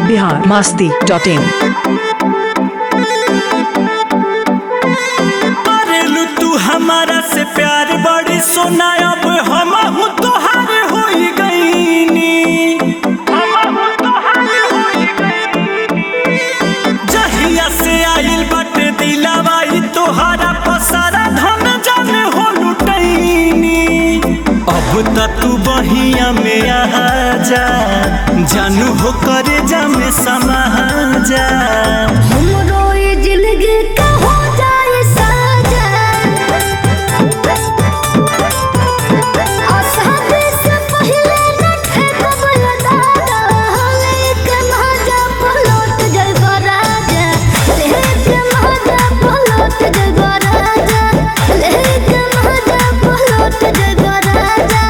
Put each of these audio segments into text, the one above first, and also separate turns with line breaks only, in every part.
Bihar Masti dot इन
करेलू तू हमारा से प्यार बड़ी सोना अब हम हूँ तोहार हो गईनी जहिया से आइल बाटे दिलावा ई तोहारा पसारा धन जन हो लुटैनी अब त तू बहिया में आ जा जानू हो करे जा में समा जा
हमरो ये जिंदगी का हो जाए साजन आसानी से पहले न ठेकब दादा लेक महाजा पलट जइबो राजा लेक महाजा पलट जइबो राजा लेक महाजा पलट जइबो राजा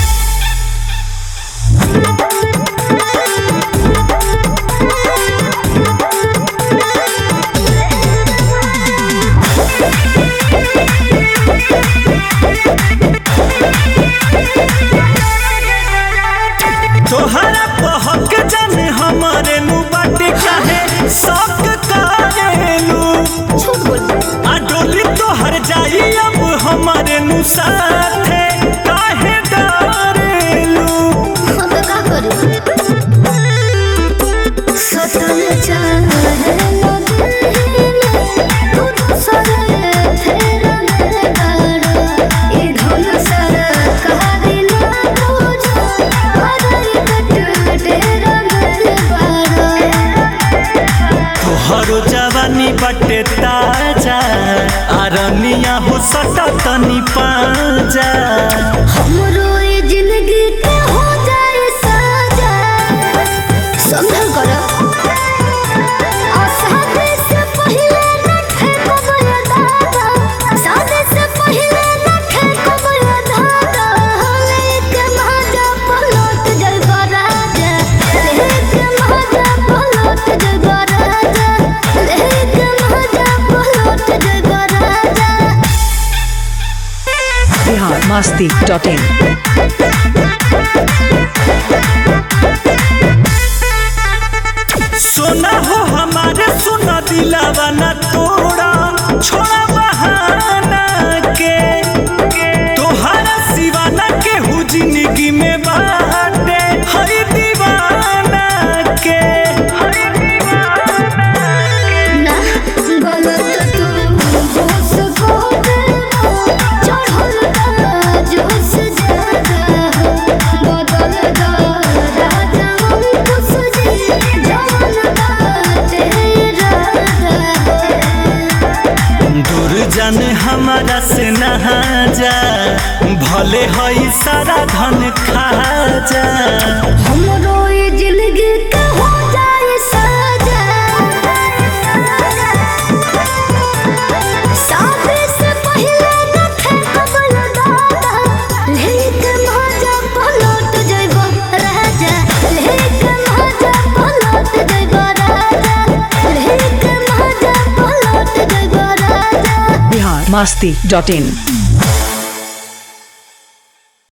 तोहरा पहक जाने हमारे नु बाटे काहे शौक करेलू
झूठ बोल
आ डोली तोहर जाई अब हमारे नु साथे काहे डरेलू
हम तो का करी सतन चाहे नो दिल में तू तो सरे फेर मेरे गाड़ो ये धुन सर कहानी ना बुझो हराई कट तेरा मेरे बाड़ो
तोहरो जवानी बाटे ताजा आरनिया हो सटा तनी पाजा
हमरो ये जिंदगी के हो जाए साजा संभल करो और शादी से पहले न ठेकब ये दादा शादी से पहले न ठेकब ये दादा लेक महाजा पलट जइबो राजा लेक महाजा पलट जइबो राजा लेक महाजा पलट जइबो राजा
बिहार मास्ती डॉट इन
सोना हो हमारे सोना दिलावा ना तोड़ा छोड़ा बहाना के तोहरा सिवाना के हु जिंदगी में बाटे हरी दीवाना के
ना गलत तू जोश को देना चढ़ल का जोश ज्यादा बदल दा राजा हम खुश जी जवन बाटे राजा
दूर जाने हमारा से नहा जा भले हई सारा धन खा जा
हमरो ये जिंदगी का हो जाए साजा शादी से पहले न ठेकब दादा लेक महाजा पलट जइबो राजा लेक महाजा पलट जइबो राजा लेक महाजा पलट जइबो राजा
बिहार मास्ती डॉट इन